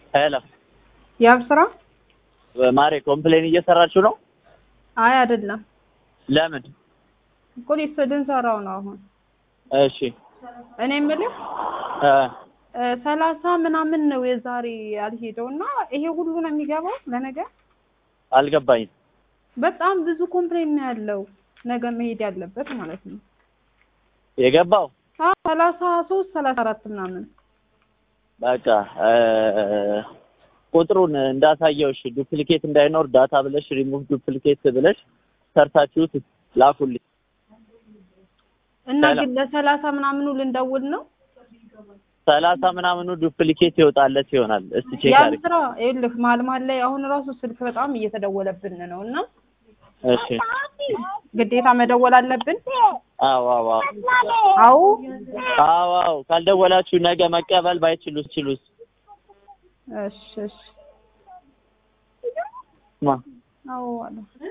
ሄሎ ያብ ስራ? ማሬ ኮምፕሌን እየሰራችሁ ነው? አይ አይደለም፣ ለምን? እኮ ሊስ ልንሰራው ነው አሁን። እሺ እኔ የምልህ እ እ ሰላሳ ምናምን ነው የዛሬ ያልሄደው እና ይሄ ሁሉ ነው የሚገባው ለነገ? አልገባኝም። በጣም ብዙ ኮምፕሌን ነው ያለው ነገ መሄድ ያለበት ማለት ነው። የገባው አዎ ሰላሳ ሶስት ሰላሳ አራት ምናምን በቃ እ ቁጥሩን እንዳሳየውሽ ዱፕሊኬት እንዳይኖር ዳታ ብለሽ ሪሙቭ ዱፕሊኬት ብለሽ ሰርታችሁት ላኩልኝ። እና ሰላም። ግን ለሰላሳ ምናምኑ ልንደውል ነው ሰላሳ ምናምኑ ዱፕሊኬት ይወጣለት ይሆናል። እስቲ ቼክ ያን አድርግ። ስራ ይኸውልህ መሀል መሀል ላይ አሁን ራሱ ስልክ በጣም እየተደወለብን ነው እና እሺ ግዴታ መደወል አለብን። አዎ አዎ አዎ አዎ አዎ አዎ ካልደወላችሁ ነገ መቀበል ባይችሉስ ችሉስ እሺ እሺ ማ አዎ አለ